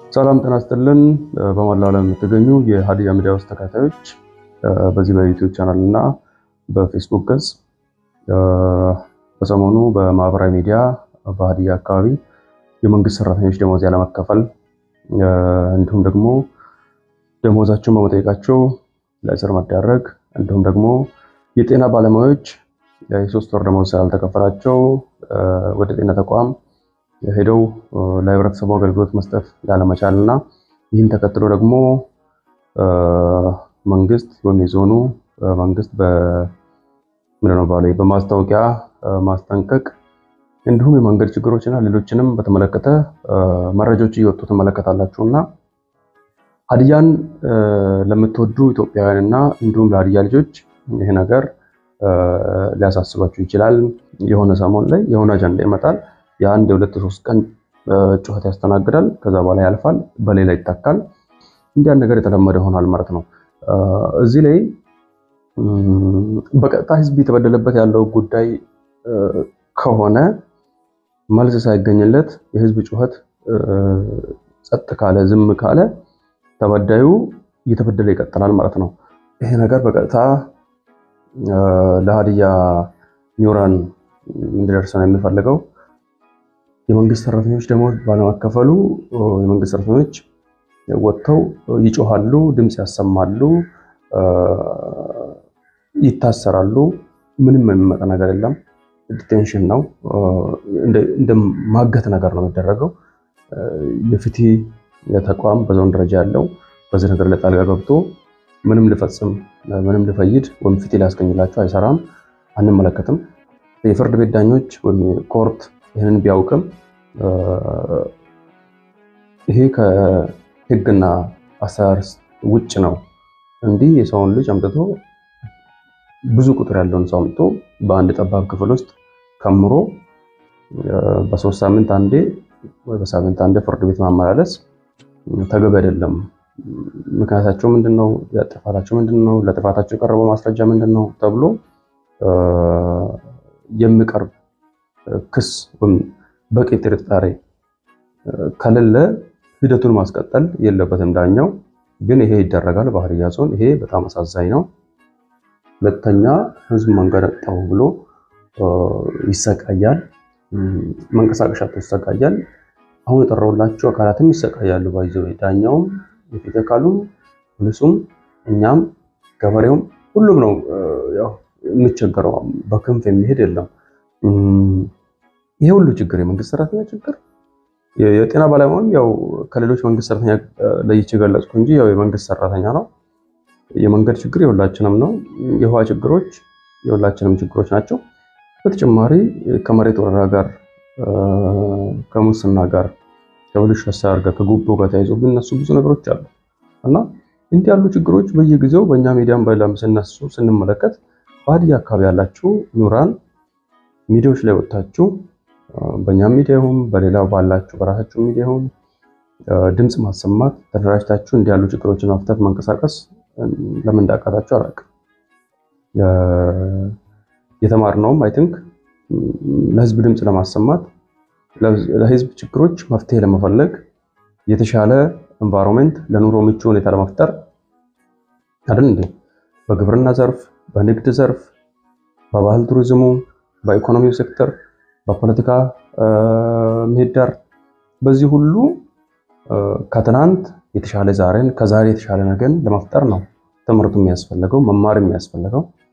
ሰላም ጤና ይስጥልን። በመላው ዓለም የምትገኙ የሀዲያ ሚዲያ ውስጥ ተከታታዮች በዚህ በዩቲዩብ ቻናል እና በፌስቡክ ገጽ በሰሞኑ በማህበራዊ ሚዲያ በሀዲያ አካባቢ የመንግስት ሰራተኞች ደሞዝ ያለመከፈል እንዲሁም ደግሞ ደሞዛቸውን በመጠየቃቸው ለእስር መዳረግ እንዲሁም ደግሞ የጤና ባለሙያዎች የሶስት ወር ደሞዝ ስላልተከፈላቸው ወደ ጤና ተቋም ሄደው ለህብረተሰቡ አገልግሎት መስጠት ያለመቻል እና ይህን ተከትሎ ደግሞ መንግስት ወይም የዞኑ መንግስት ምንድነው ባለ በማስታወቂያ ማስጠንቀቅ እንዲሁም የመንገድ ችግሮችና ሌሎችንም በተመለከተ መረጃዎች እየወጡ ትመለከታላችሁ እና ሀዲያን ለምትወዱ ኢትዮጵያውያን እና እንዲሁም ለሀዲያ ልጆች ይህ ነገር ሊያሳስባችሁ ይችላል። የሆነ ሰሞን ላይ የሆነ አጀንዳ ይመጣል። የአንድ የሁለት ሶስት ቀን ጩኸት ያስተናግዳል። ከዛ በኋላ ያልፋል፣ በሌላ ይታካል። እንዲያን ነገር የተለመደ ይሆናል ማለት ነው። እዚህ ላይ በቀጥታ ህዝብ የተበደለበት ያለው ጉዳይ ከሆነ መልስ ሳይገኝለት የህዝብ ጩኸት ጸጥ ካለ ዝም ካለ ተበዳዩ እየተበደለ ይቀጥላል ማለት ነው። ይሄ ነገር በቀጥታ ለሀዲያ ኒውራን እንዲደርስ ነው የሚፈልገው። የመንግስት ሰራተኞች ደሞዝ ባለመከፈሉ የመንግስት ሰራተኞች ወጥተው ይጮሃሉ፣ ድምፅ ያሰማሉ፣ ይታሰራሉ። ምንም የሚመጣ ነገር የለም። ዲቴንሽን ነው፣ እንደ ማገት ነገር ነው የሚደረገው። የፍትህ ተቋም በዞን ደረጃ ያለው በዚህ ነገር ላይ ጣልቃ ገብቶ ምንም ሊፈጽም ምንም ሊፈይድ ወይም ፍትህ ሊያስገኝላቸው አይሰራም፣ አንመለከትም። የፍርድ ቤት ዳኞች ወይም ኮርት ይህንን ቢያውቅም ይሄ ከህግና አሰራር ውጭ ነው። እንዲህ የሰውን ልጅ አምጥቶ ብዙ ቁጥር ያለውን ሰው አምጥቶ በአንድ ጠባብ ክፍል ውስጥ ከምሮ በሶስት ሳምንት አንዴ ወይ በሳምንት አንዴ ፍርድ ቤት ማመላለስ ተገቢ አይደለም። ምክንያታቸው ምንድን ነው? ጥፋታቸው ምንድን ነው? ለጥፋታቸው የቀረበው ማስረጃ ምንድን ነው? ተብሎ የሚቀርብ ክስ በቂ ጥርጣሬ ከሌለ ሂደቱን ማስቀጠል የለበትም ዳኛው። ግን ይሄ ይደረጋል በሀዲያ ዞን። ይሄ በጣም አሳዛኝ ነው። ሁለተኛ ህዝብ መንገድ አጣሁ ብሎ ይሰቃያል፣ መንቀሳቀሻ ይሰቃያል። አሁን የጠራሁላቸው አካላትም ይሰቃያሉ። ባይዘ ዳኛውም፣ የፊት አካሉም፣ ፖሊሱም፣ እኛም፣ ገበሬውም ሁሉም ነው የሚቸገረው። በክንፍ የሚሄድ የለም። ይሄ ሁሉ ችግር የመንግስት ሰራተኛ ችግር የጤና ባለሙያም ያው ከሌሎች መንግስት ሰራተኛ ለይቼ ገለጽኩ እንጂ ያው የመንግስት ሰራተኛ ነው። የመንገድ ችግር የሁላችንም ነው። የውሃ ችግሮች የሁላችንም ችግሮች ናቸው። በተጨማሪ ከመሬት ወረራ ጋር፣ ከሙስና ጋር፣ ከብልሹ አሰራር ጋር፣ ከጉቦ ጋር ተያይዞ የሚነሱ ብዙ ነገሮች አሉ እና እንዲህ ያሉ ችግሮች በየጊዜው በእኛ ሚዲያም በሌላም ሲነሱ ስንመለከት በሀዲያ አካባቢ ያላችሁ ኑራን ሚዲያዎች ላይ ወጥታችሁ በእኛም ሚዲያ ይሁን በሌላው ባላችሁ በራሳችሁ ሚዲያ ይሁን ድምፅ ማሰማት ተደራጅታችሁ እንዲህ ያሉ ችግሮችን መፍታት መንቀሳቀስ ለምን እንዳቃታችሁ አላውቅም። የተማርነውም አይ ቲንክ ለህዝብ ድምፅ ለማሰማት ለህዝብ ችግሮች መፍትሄ ለመፈለግ የተሻለ ኤንቫይሮንሜንት ለኑሮ ምቹ ሁኔታ ለመፍጠር አይደል እንዴ? በግብርና ዘርፍ፣ በንግድ ዘርፍ፣ በባህል ቱሪዝሙ፣ በኢኮኖሚው ሴክተር፣ በፖለቲካ ምህዳር በዚህ ሁሉ ከትናንት የተሻለ ዛሬን ከዛሬ የተሻለ ነገን ለመፍጠር ነው ትምህርቱ የሚያስፈልገው መማር የሚያስፈልገው።